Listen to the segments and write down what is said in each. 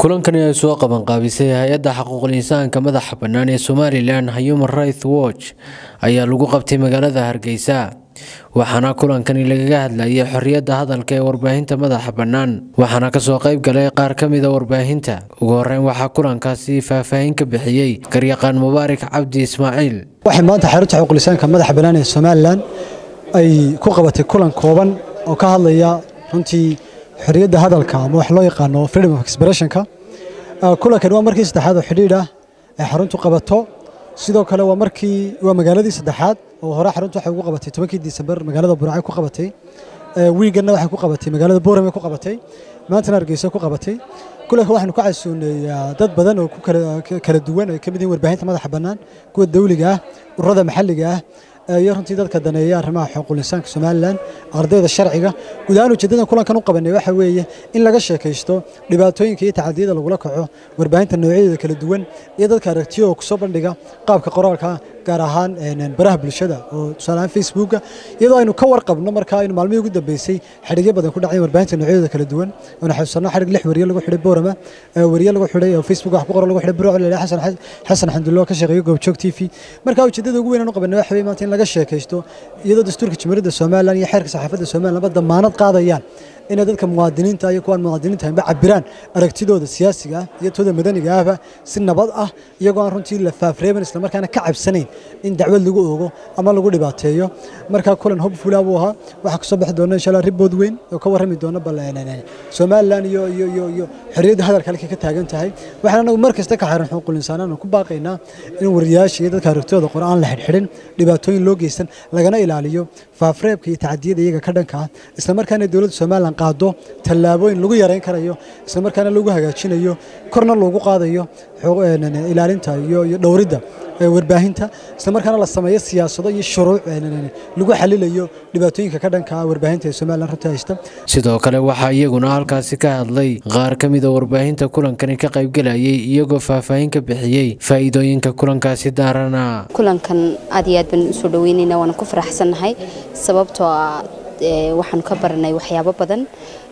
kulankani ay soo qabanqaabisay hay-adda xuquuqul insaanka madaxa bannaan ee somalilan human rights watch ayaa lagu qabtay magaalada hargeysa waxaana kulankani lagaga hadlayay xorriyadda hadalka ee warbaahinta madaxa bannaan waxaana kasoo qayb galay qaar ka mida warbaahinta ugu horeyn waxaa kulankaasi faahfaahin ka bixiyey garyaqaan mubaarak cabdi ismaaciil waxay maanta xarunta xuquuqlisaanka madaxa bannaan ee somalilan ay ku qabatay kulan kooban oo ka hadlaya runtii xorriyadda hadalka ama wax loo yaqaano freedom of expressionka kulankan waa markii saddexaad oo xidhiidh ah ay xaruntu qabato sidoo kale waa markii waa magaaladii saddexaad oo hore xaruntu waxay ugu qabatay tobankii disembar magaalada buracay ku qabatay wiiganna waxay ku qabatay magaalada boorame ku qabatay maantana hargeysa ku qabatay kulanka waxaanu ka casuuneeyaa dad badan oo kala duwan ay ka mid yihiin warbaahinta madaxa bannaan kuwa dawliga ah ururada maxalliga ah iyo runtii dadka daneeya arrimaha xuquuqul insaanka somalilan ardayda sharciga guud ahaan ujeedadan kulankan u qabanay waxa weeye in laga sheekaysto dhibaatooyinka iyo tacadiyada lagula kaco warbaahinta noocyadeeda kala duwan iyo dadka aragtiyo oo kusoo bandhiga qaabka qoraalka gaar ahaan baraha bulshada oo tusaaleahaan facebooka iyadoo aynu ka warqabno markaa aynu maalmihii ugu dambeysay xadhigyo badan ku dhacay warbaahinta noocyadeeda kala duwan oona xasuusanno xadhig lix weriye lagu xidhay boorama weriye lagu xidhay oo facebook wax ku qoran lagu xidhay buruc lele xasan xasan xamdulla ka shaqeeyo goobjoog t v marka ujeedada ugu weyn aan u qabanay waxa weeye maanta in laga sheekaysto iyadoo dastuurka jamhuuriyadda somalilan iyo xeerka saxaafadda somalilan ba damaanad qaadayaan inay dadka muwaadiniinta iyo kuwaan muwaadiniinta ahaynba cabiraan aragtidooda siyaasiga ah iyo tooda madaniga ahba si nabad ah iyagoo aan runtii la faafreeban islamarkaana ka cabsanayn in dacwad lagu oogo ama lagu dhibaateeyo markaa kulan hobfula buu ahaa waxaa kasoo bixi doona insha allah ribood weyn oo ka warrami doona bal somalilan iyo iyo iyo iyo xorriyadda hadalka halkay ka taagan tahay waxaan anagu mar kasta ka xaran xuquuqul insaanaan ku baaqaynaa in wariyaasha iyo dadka aragtidooda qor aan la xidhxidhin dhibaatooyin loo geysan lagana ilaaliyo faafreebka iyo tacadiyada iyaga ka dhanka ah islamarkaana dowladda somalilan qaado tallaabooyin lagu yareyn karayo islamarkaana lagu hagaajinayo korna loogu qaadayo ilaalinta iyo dhowridda warbaahinta islamarkaana la sameeyo siyaasado iyo shuruuc lagu xalilayo dhibaatooyinka ka dhanka ah warbaahinta ee somalilan runta haysta sidoo kale waxaa iyaguna halkaasi ka hadlay qaar ka mida warbaahinta kulankani ka qaybgelayay iyagoo faahfaahin ka bixiyey faa'iidooyinka kulankaasi daarana kulankan aad iyo aad baan usoo dhaweynaynaa waana ku faraxsannahay sababtoo ah waxaanu ka baranay waxyaabo badan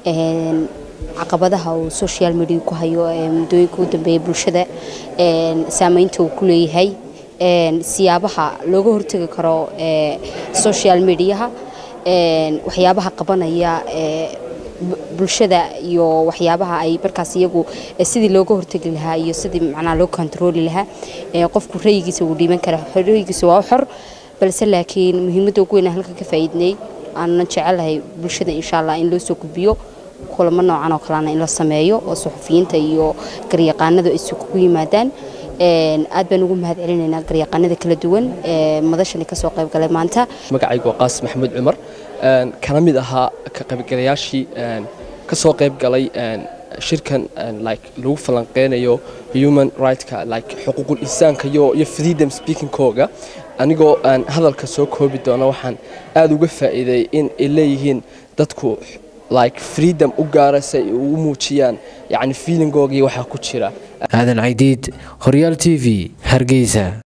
caqabadaha uu social media ku hayo muddooyinka u dambeeya bulshada saameynta uu ku leeyahay siyaabaha looga hortegi karo social mediaha waxyaabaha qabanaya bulshada iyo waxyaabaha ay markaas iyagu sidii looga hortegi lahaa iyo sidii macnaha loo kontarooli lahaa qofku rayigiisa uu dhiiban kara rayigiisa waa xor balse laakiin muhiimadda ugu weyn halkan ka faa'iidnay aanan jecelahay bulshada insha allah in loo soo gudbiyo kulamo noocan oo kalena in la sameeyo oo suxufiyiinta iyo garyaqaanadu ay kugu yimaadaan aad baan ugu mahad celinaynaa garyaqaanada kala duwan ee madashani ka soo qayb galay maanta magacaygu waa qaasim maxamuud cumar kana mid ahaa ka qaybgalayaashii ka soo qayb galay shirkan like lagu falanqeynayo human rightska like xuquuqul insaanka iyo iyo freedom speakingkooga anigoo aan hadalka soo koobi doona waxaan aad uga faa'iiday in ay leeyihiin dadku like freedom u gaara si ay ugu muujiyaan yacni feelingooga iyo waxaa ku jira aadan caydiid horyaal t v hargeysa